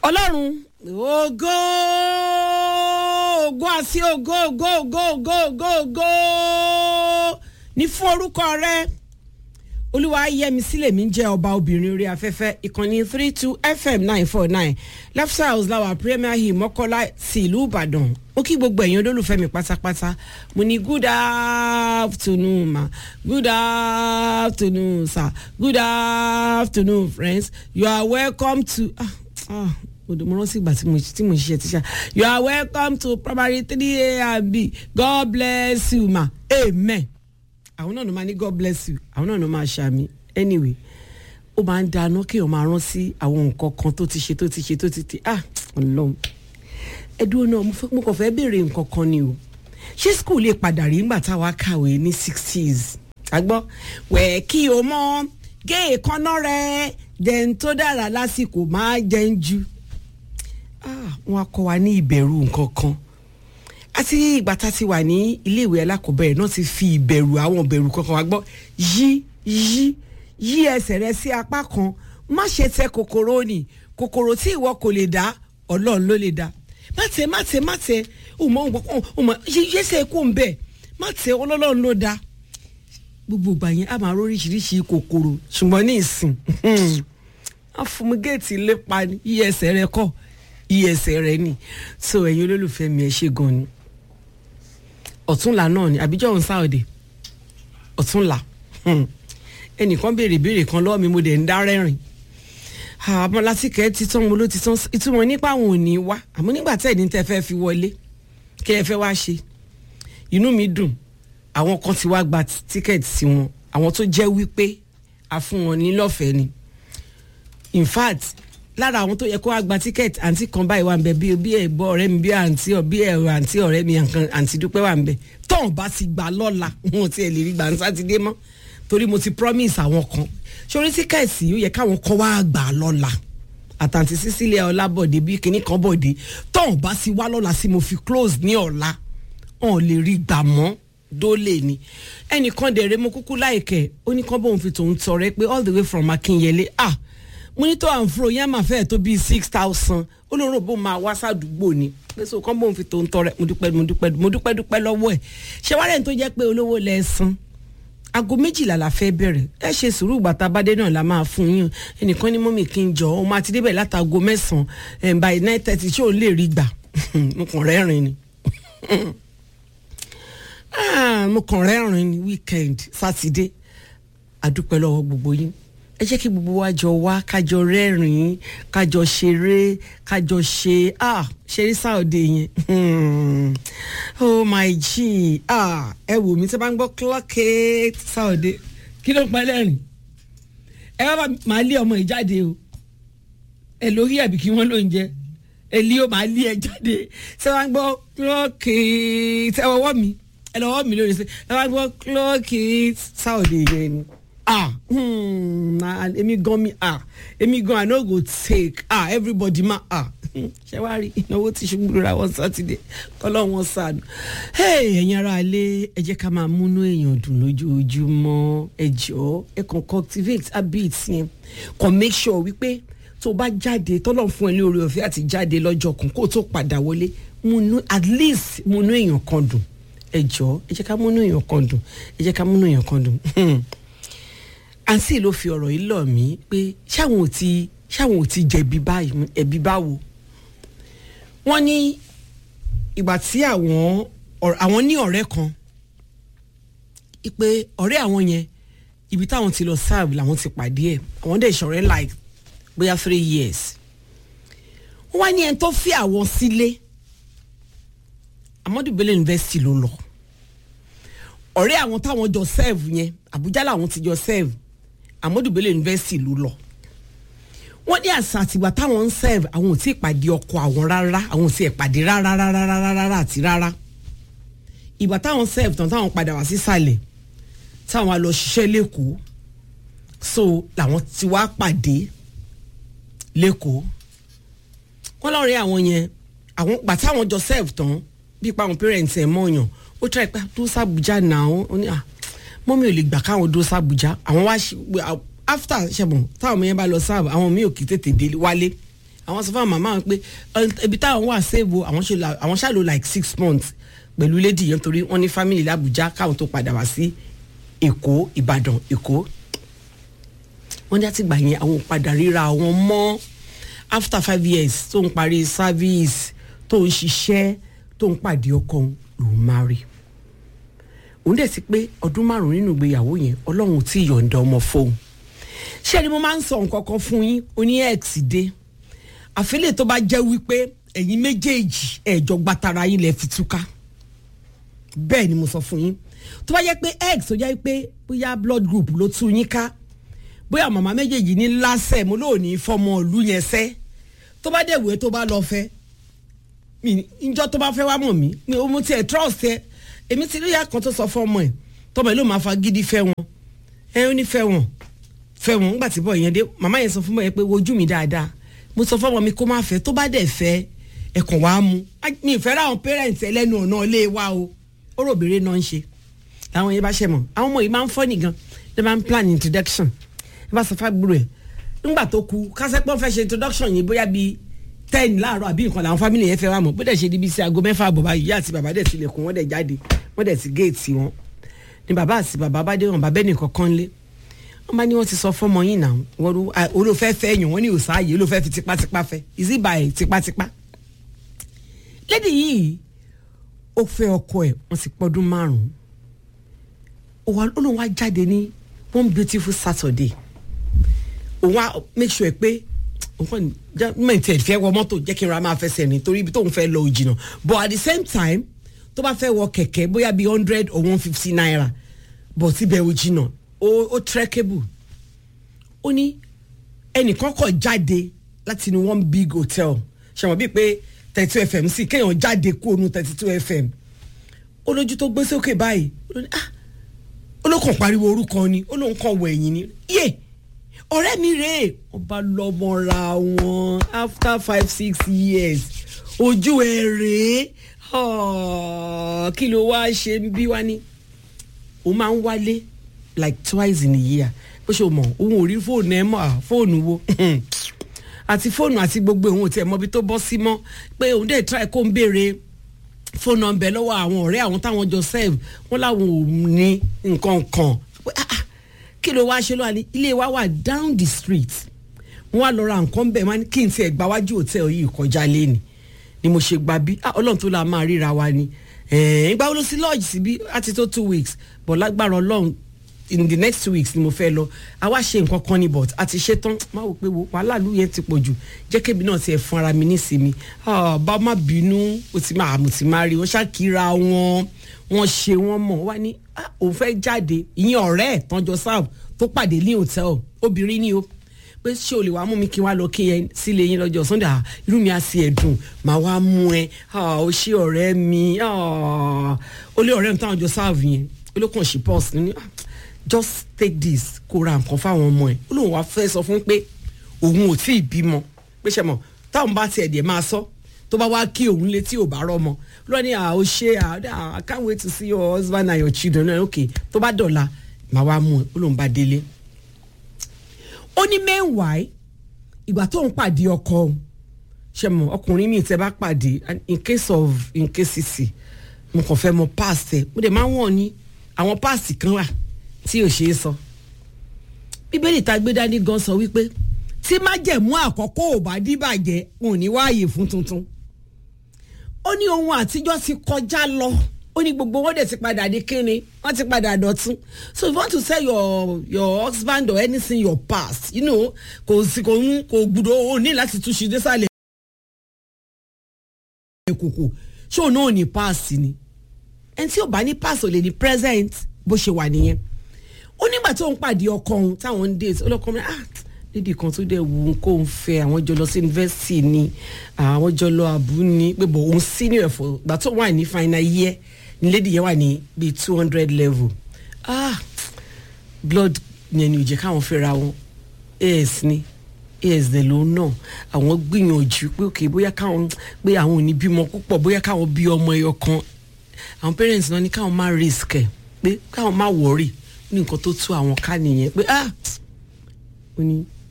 ọlọ́run ògo ògo àti ògo ògo ògo ògo ògo ògo ní fún orúkọ rẹ olúwa yẹmi sílẹ̀ mi jẹ́ ọba obìnrin orí afẹ́fẹ́ ìkànnì three two fm nine four nine left house lawa premier hill mọ́kọ́lá sí ìlú ìbàdàn ó kí gbogbo ẹ̀yin olólùfẹ́ mi pátápátá mo ní good afternoon ma good afternoon sir good afternoon friends you are welcome to. Ah, ah mo rántí ìgbà tí mo tí mo ṣiṣẹ́ tíṣà you are welcome to primary three a and b god bless you ma amen àwọn náà ló máa ní god bless you àwọn náà ló máa ṣàmì anyway ó máa ń dáná kéèyàn máa rán sí àwọn nǹkan kan tó ti ṣe tó ti ṣe tó ti ti ah ọlọ́run ẹdúró náà mo fẹ́ mo kàn fẹ́ béèrè nǹkan kan ni o ṣé school lè padà rí nígbà táwa kàwé ní sixties àgbọ́ wẹ̀ kí o mọ gé èékánná rẹ jẹun tó dára lásìkò máa jẹun jù wọn á kọ́ wa ní ìbẹ̀rù nǹkan kan àti ìgbà tá a ti wà ní iléèwé alákọ̀ọ́bẹ̀rẹ̀ náà ti fi ìbẹ̀rù àwọn ìbẹ̀rù kankan wa gbọ́ yí yí yí ẹsẹ̀ rẹ sí apá kan má ṣe tẹ kòkòrò ni kòkòrò tí ìwọ kò lè dá ọlọ́run ló lè dá má tẹ má tẹ má tẹ ọmọ ọmọ yẹsẹ̀ kó ń bẹ̀ má tẹ ọlọ́run ló dá gbogbo ìgbà yẹn a máa róríṣiríṣi kòkòrò ṣùgbọ́n ní ìsìn afumigéètì lépa yí ẹsẹ̀ rẹ kọ́ iye ẹsẹ̀ rẹ ni so ẹ̀yin olólùfẹ́ mi ẹ ṣe gan ni ọ̀túnla náà ni àbíjọ́ òun sáòdè ọ̀túnla ẹnìkan béèrè ìbéèrè kan lọ́wọ́ mi mo dẹ̀ ń dá rẹ́rìn àmọ́ lásìkò ti tán mo ló ti tán ìtumọ̀ nípa àwọn ò ní wá àmọ́ nígbà tẹ́ ẹ̀ní tẹ́ fẹ́ fi wọlé kí ẹ fẹ́ wá ṣe inú mi dùn àwọn kan ti wá gba tíkẹ́ẹ̀tì sí wọn àwọn tó jẹ́ wípé a fún wọn ní lọ́fẹ̀ẹ́ ni in fact lára àwọn tó yẹ kó wá gba tíkẹ́ẹ̀tì àǹtí kan báyìí wà ń bẹ bí bí ẹ̀gbọ́ ọ̀rẹ́ mi bí àǹtí bí ẹ̀rọ àǹtí ọ̀rẹ́ mi àǹtí dúpẹ́ wà ń bẹ tóun bá ti gbà lọ́la wọn ò tiẹ̀ lè rí gbà ní sátidé mọ́ torí mo ti promise àwọn kan sórí tíkẹ́ẹ̀tì ó yẹ káwọn kan wá gbà lọ́la àtàǹtí Cecilia Ọlábọ̀dé bí kinní kan bọ̀dé tóun bá ti wá lọ́la sí mo fi close ní ọ̀la wọn ò lè rí gbà mọ́ dólè ni ẹnìkan dẹ̀rẹ̀ mo kúkú láìkẹ́ ó ní kán bóun fi tòun tọrẹ pé all the way from Akínyẹlé ah monitor and fro yẹn máa fẹ́ tó bíi six thousand olóró bó máa wá sádùúgbò ni pèsè kán bóun fi tó ń tọrẹ mo dúpẹ́ mo dúpẹ́ mo dúpẹ́ dúpẹ́ lọ́wọ́ ẹ̀ ṣé wàá rẹ̀ tó jẹ́ pé olówó lẹ san aago méjìlá la fẹ́ bẹ̀rẹ̀ ẹ ṣe sùúrù gbàtà bàdé náà la máa fún yín ẹnìkan ní mọ́mì kí n jọ ọmọ àti débẹ̀ látago mẹ́sàn-án by nine thirty ṣé òun lè rí gbà mo kàn rẹ́rìn ni mo kàn rẹ́rìn ni weekend sátidé àdúpẹ́ lọ́wọ́ gbogbo yín ẹ jẹ́ kí gbogbo wa jọ wá kájọ rẹ́rìn-ín kájọ ṣeré kájọ ṣe ah ṣeré sáòde yẹn oh my g ah ẹ wò mí tí a bá ń gbọ́ clock eight sáòde kí ló ń pa lẹ́rìn ẹ wá máa lé ọmọ yìí jáde o ẹ lórí ẹ̀bí kí wọ́n ló ń jẹ ẹ lé o máa lé ẹ jáde tí a bá ń gbọ́ clock eight ẹ wọ́wọ́ mi ẹ lọ́wọ́ mi lórí ṣe ẹ bá ń gbọ́ clock eight sáòde yẹn ni ah hmm, èmi gan mi ah èmi gan i no go take ah everybody ma ah ṣé wàá rí ìnáwó tí ṣubú lóra wọn sátidé kọlọ́ wọn sànù ẹ̀yin ara ilé ẹ jẹ́ ká máa múnú èèyàn dùn lójoojúmọ́ ẹ jọ̀ọ́ ẹ kàn cultivate habits yẹn kàn make sure wípé tó bá jáde tọ́lọ̀ fún ẹ ní oore ọ̀fẹ́ àti jáde lọ́jọ́ kan kó tó padà wọlé múnú at least múnú èèyàn kan dùn ẹ jọ̀ọ́ ẹ jẹ́ ká múnú èèyàn kan dùn ẹ jẹ́ ká múnú èèyàn kan dùn àǹtí ló fi ọ̀rọ̀ yìí lọ̀ mí pé ṣáwọn ò ti ṣáwọn ò ti jẹ̀bi báyìí ẹ̀bi báwo wọ́n ní ìgbà tí àwọn àwọn ní ọ̀rẹ́ kan pé ọ̀rẹ́ àwọn yẹn ibi táwọn ti lọ serve làwọn ti pàdé ẹ̀ àwọn dẹ̀ ṣọ̀rẹ́ like bóyá three years wọ́n wá ní ẹni tó fi àwọn sílé Amadu Bello University ló lọ ọ̀rẹ́ àwọn táwọn jọ serve yẹn Àbújá làwọn ti jọ serve Amadu Bello University ló lọ wọ́n ní àṣà àtìgbà táwọn ń serve àwọn ò tí ì pàdé ọkọ àwọn rárá àwọn ò tí ì pàdé rárá rárá rárá rárá àti rárá ìgbà táwọn serve tán táwọn padà wá sísàlẹ̀ táwọn á lọ ṣiṣẹ́ lẹ́kọ̀ọ́ so làwọn ti wá pàdé lẹ́kọ̀ọ́ wọ́n lọ́ọ̀rẹ́ àwọn yẹn àwọn gbà táwọn jọ serve tán bí ipa àwọn parents ẹ̀ mọ̀ọ́yàn ó try pé tó sàbújá náà ó ní à mọ́mí ò lè gbà káwọn dó sàbújá àwọn wá after ṣẹ̀bọ̀n táwọn ọmọ yẹn bá lọ sáàbù àwọn míì ò kì í tètè dé wálé àwọn sọ fún àwọn màmá wọn pé "Ẹ, ibi táwọn wà sèbo àwọn ṣe la- àwọn ṣàlò like six months pẹ̀lú lady yẹn torí wọ́n ní family làbújá káwọn tó padà wá sí èkó ìbàdàn èkó wọ́n ní àtìgbà yẹn àwọn ò padà ríra àwọn mọ́ after five years tó ń parí service tó ń ṣiṣẹ́ tó ń pàdé ọkọ òun lòún máa rí òun dẹ̀ sí pé ọdún márùn-ún nínú ìgbéyàwó yẹn ọlọ́run ò tí ì yọ̀ǹda ọmọ fóun ṣé ni mo máa ń sọ nǹkan kan fún yín oní x dé àfẹ́lẹ́ tó bá jẹ́ wípé ẹ̀yin méjèèjì ẹ̀jọ̀ gbatara yín lẹ́ fi túká bẹ́ẹ̀ ni mo sọ fún yín tó bá jẹ́ pé x tó jẹ́ pé bóyá blood group ló tú yín ká bóyá màmá méjèèjì ní lásẹ̀ mo lóò ní fọmọ ìlú yẹn sẹ́ tó bá dẹ̀ wé tó bá lọ fẹ́ mi njọ́ tó bá fẹ́ wá mọ̀ mí mi ò mo tiẹ̀ trust ẹ èmi ti rí ìyá kan tó sọ fún ọmọ ẹ tọmọ ẹ ló máa fa gidi fẹ́ wọn ẹ ó ní fẹ́ wọn fẹ́ wọn nígbà tí bọ̀ yẹn dé màmá yẹn sọ fún bọ̀ yẹn pé wojú mi dáadáa mo sọ fún ọmọ mi kó má fẹ́ tó bá dẹ̀ fẹ́ ẹ̀kàn wá mú Á, mi ìfẹ́ ra àwọn parents ẹlẹ́nu ọ̀nà ilé wa o ó rò bèrè náà ń ṣe làwọn yẹn bá ṣẹ̀ mọ̀ àwọn ọmọ yìí máa ń fọ́ nìgan ẹ máa ń plan introduction ẹ bá sọ fábúrò ẹ nígbà tó ku kásẹ́pọ̀ fẹ́ ṣe introduction yìí bóyá bíi ten láàárọ̀ àbí nǹkan làwọn family yẹn fẹ́ wá mọ̀ bó dẹ̀ ṣe di bí sí aago mẹ́fà àbọ̀ báyìí ìyá àti bàbá dẹ̀ tilẹ̀kùn wọ́n dẹ̀ jáde wọ́n dẹ̀ ti géètì wọn ni bàbá àti bàbá bá dé wọn bàbá ẹnìkan kan lé wọ́n bá ní wọ́n ti sọ fọ́mọ yín náà wọ́n ló à, olófẹ́ fẹ́ yàn wọ́n ní òsáàyè olófẹ́ fi tipátipá fẹ́ is it by tipátipá lédi yìí ó fẹ́ ọkọ ẹ̀ wọ́n ti pọ́dún márùn-ún ó wá- ó lóun wá jáde ní one beautiful Saturday òun á make sure pé nǹkan mẹ́ǹtì ẹ̀ fẹ́ wọ mọ́tò jẹ́ kí n ra máa fẹsẹ̀ rìn torí ibi tóun fẹ́ lọ òjìnà but at the same time tó bá fẹ́ wọ kẹ̀kẹ́ bóyá bíi hundred or one fifty naira but síbẹ̀ òjìnà ó ó trekkable ó ní ẹnìkan kọ̀ jáde láti inú one big hotel ṣàwọn bíi pé thirty two fm sí kéèyàn jáde kó onú thirty two fm ó lójú tó gbé sókè báyìí ó ní ah ó ló kàn pariwo orúkọ ni ó lóun kàn wọ ẹ̀yìn ni yé ọ̀rẹ́ mi rèé wọ́n bá lọ́mọra wọn after five six years ojú ẹ̀ rèé Ah, kí ló wá ṣe ń bí wá ní o máa ń wálé like twice in a year bó ṣe o mọ̀ òun ò rí fóònù ẹ mọ́ à, fóònù wo àti fóònù àti gbogbo òun ò tiẹ̀ mọbi tó bọ́ sí mọ́ pé òun dẹ̀ try kó ń béèrè fóònù nọ́mbẹ̀ lọ́wọ́ àwọn ọ̀rẹ́ àwọn táwọn jọ serve wọ́n láwọn ò ní nǹkan kan Pé, ah, ah, kí ló wáá ṣe lọ́wọ́ ní ilé wa wà down the street wọ́n wá lọ ra nǹkan bẹ́ẹ̀ wọ́n ní kí n tiẹ̀ gba wájú hòtẹ́ẹ̀lì yìí kọjá léni ni mo ṣe gba bí ah, ọlọ́run tó la máa ríra wa ni ẹ̀ẹ́n ìgbà wo ló sí lọ́ọ̀jì síbí àti tó two weeks but lágbára ọlọ́run in the next two weeks ni mo fẹ́ lọ àwa ṣe nǹkan kan ni but àti ṣe tán má wò pé wo wàhálà lù yẹn ti pọ̀ jù jẹ́ kébi náà tiẹ̀ fún ara mi nísìmí Ah, bá má bínú o ti máa mo ti máa rí wọn ṣàkíra wọn wọn ṣe wọn mọ̀ wá ní ah, òun fẹ́ jáde ìyẹn ọ̀rẹ́ ẹ̀ tán jọ sáà tó pàdé ní hòtẹ́ẹ̀lì obìnrin ni o pé ṣé o lè wá mú mi kí n wá lọ kí ẹ sílé yín lọ́jọ́ sunday ah, irú mi á sí ẹ̀dùn màá wá mú ẹ ah, o ṣé ọ̀rẹ́ mi ah, ó lé ọ̀rẹ́ mi táwọn jọ sáàbù yẹn ó ló kàn ṣe pọ́s ní ah, just take this kó ra nǹkan fáwọn ọmọ ẹ ó lóun wá fẹ́ sọ fún pé òun ò tí ì bímọ pé ṣe mọ̀ táwọn bá tiẹ̀ dẹ̀ máa sọ tó bá wá kí òun létí ò bá rọmọ lọ́ọ́ ní à ó ṣe à I can't wait to see your husband and your children ok tó bá dọ̀la màá wá mú ẹ ó lóun bá délé ó ní meanwhile ìgbà tó ń pàdé ọkọ òun, ṣe mọ ọkùnrin mi tẹ bá pàdé and in case of in case sí mo kàn fẹ́ mọ past ẹ mo dẹ̀ máa ń wọ̀n ní àwọn past kan wà tí ò ṣeé sọ bíbélì tá a gbé dání gan sọ wípé tí májẹ̀mú àkọ́kọ́ ò bá díbàjẹ́ wọn ò ní wáàyè fún tuntun ó ní ohun àtijọ́ ti kọjá lọ ó ní gbogbo wọn dẹ̀ ti padà di kíni wọ́n ti padà dọ̀tún so if you want to sell your your husband or anything your past you know kò sí kò ń kò gbúdọ̀ ó ní láti túnṣe désàlẹ̀ kòkò ṣé òun náà ní past ni ẹni tí ò bá ní past ò lè ní present bó ṣe wà nìyẹn ó nígbà tó ń pàdé ọkọ òun táwọn ń date ọlọ́kọ mi ah lédi kan tó dẹ̀ wù ú kó ń fẹ́ àwọn jọ lọ sí yunifásitì ni àwọn jọ lọ àbú ni pé bò òun senior ẹ̀fọ́ gbà tó wà ní final year ni lédi yẹn wà ní bíi two hundred level ah blood yẹn ni ò jẹ́ káwọn fẹ́ra wọn as ni as dẹ̀ ló náà àwọn gbìyànjú pé òkè bóyá káwọn pé àwọn ò ní bímọ púpọ̀ bóyá káwọn bí ọmọ ẹyọ kan àwọn parents náà ní káwọn má risk ẹ̀ pé káwọn má worry ní nǹkan tó tú àwọn ká nìyẹn pé ah ó ní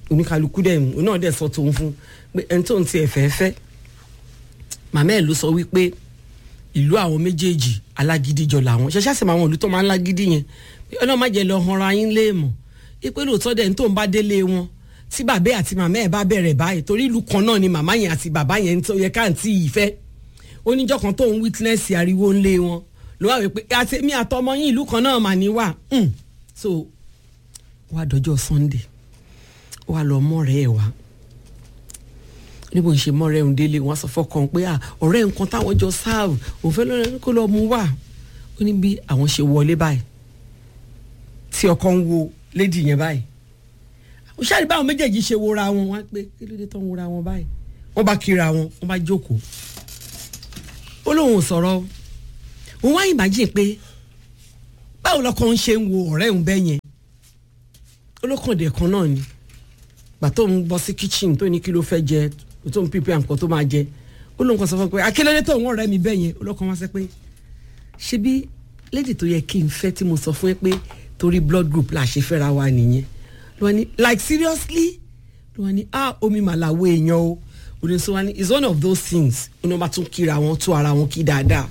oníkálukú dẹ̀ òun náà dẹ̀ sọ tòun fún pé ẹni tó ń tiẹ̀ fẹ́ fẹ́ màmá ẹ̀ ló sọ wípé ìlú àwọn méjèèjì alágídíjọ làwọn ṣẹṣẹ àṣẹ àwọn ìlú tó máa ń lágídí yẹn ọlọ́run má jẹ́ lọ hanra yín léèmọ̀ ipe lóòótọ́ dẹ̀ ní tó ń bá délé wọn tí bàbá àti màmá ẹ̀ bá bẹ̀rẹ̀ báyìí torí ìlú kan náà ni màmá yẹn àti bàbá yẹn tó yẹ káàntì yìí fẹ́ oníjọ́ kan tó ń witness ariwo ńlé wọn ló wà wípé àtẹ̀mí àtọmọ yín ìlú kan náà mà ní wà so wà dọjọ́ Sunday wà lọ mọ́rẹ́ ẹ̀ wá níbo ń ṣe mọ́rẹ́ òun délé wọn sọ fọkàn pé ọ̀rẹ́ nǹkan táwọn jọ sáàbù òun fẹ́ lọ́rẹ́ kó lọ́ọ́ mú wá ó ní bí àwọn ṣe wọlé báyìí tí ọkọ ń wo lédi yẹn báyìí ó ṣáàrí báwọn méjèèjì ṣe wora wọn wọn pé kí ló dé tó ń wora wọn báyìí wọn bá kíra wọn wọn bá jókòó ó lóun ò sọ̀rọ̀ òun wá ìmájì pé báwo lọkọ ń ṣe ń wo ọ̀rẹ́ òun bẹ́ẹ̀ yẹn olókàndé kan náà ni gbà tó ń bọ́ sí kitchen tó ní kí ló fẹ́ jẹ tó ń pípẹ́ nǹkan tó máa jẹ ó lóun kan sọ fún pé akílódé tó ń ọ̀rẹ́ mi bẹ́ẹ̀ yẹn olókan wá sẹ́ pé ṣebí lady tó yẹ kí n fẹ́ tí mo sọ fún ẹ pé torí blood group la ṣe fẹ́ra wa nìyẹn ló wá ní like seriously ló wá ní ah omi màláwo èèyàn o òní sọ wá ní it's one of those things ó ní wọ́n bá tún kíra wọn tó ara wọn kí dáadáa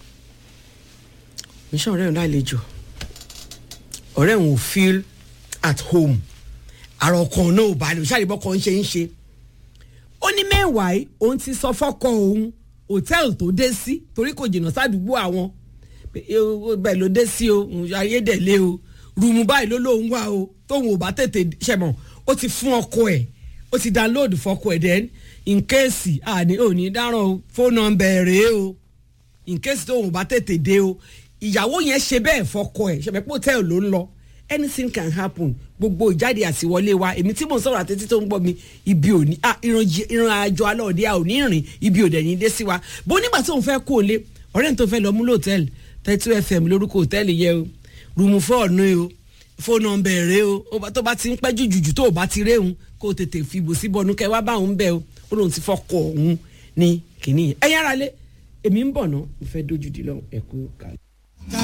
mission ọ̀rẹ́ òun lálejò ọ̀rẹ́ òun ò feel at home àrò kan náà ò balẹ̀ òṣàlẹ̀ bọ́ kan ṣe ń ṣe ó ní mẹ́wàá òun ti sọ fọ́kọ òun hòtẹ́ẹ̀lì tó dé sí torí kò jìnnà sádùúgbò àwọn bẹ́ẹ̀ ló dé sí o ayédèlé o rúùmù báyìí ló lóun wà o tóun ò bá tètè ṣẹ̀mọ̀ ó ti fún ọkọ ẹ̀ ó ti download fọkọ ẹ̀ then in case àní òní dáràn fóònù nọ́mbà rèé o in case tóun ò bá tètè dé o ìyàwó yẹn ṣe bẹ́ẹ̀ fọkọ ẹ̀ ṣẹ̀mẹ̀ pé hòtẹ́ẹ̀lì ló ń lọ anything can happen gbogbo ìjáde àtiwọlé wa èmi tí mò ń sọ̀rọ̀ àtẹ́tí tó ń gbọ́ mi ibi òní ìran àjọ alọ́ọ̀dẹ́ a ò ní rìn ibi òdẹ̀ ní dé sí wa bó nígbà tó ń fẹ́ kó o lé ọ̀rẹ́ tó fẹ́ lọ mú lóòtẹ́ẹ̀lì thirty fm lórúkọ hòtẹ́ẹ̀lì yẹ o rúùmù fọ́ọ̀nù o fóònù ọ̀nbẹ̀ rẹ o tó bá ti ń pẹ́ jùjùjù tó o bá ti réhùn kó o tètè fi ibò sí bọnú kẹ wá bá òun bẹ o ó lóun ti fọkọ òun ní kìnìyàn ẹ̀yìn ara lé èmi ń bọ̀ ná mo fẹ́ dójú di lọ ẹ̀kú kàlẹ́.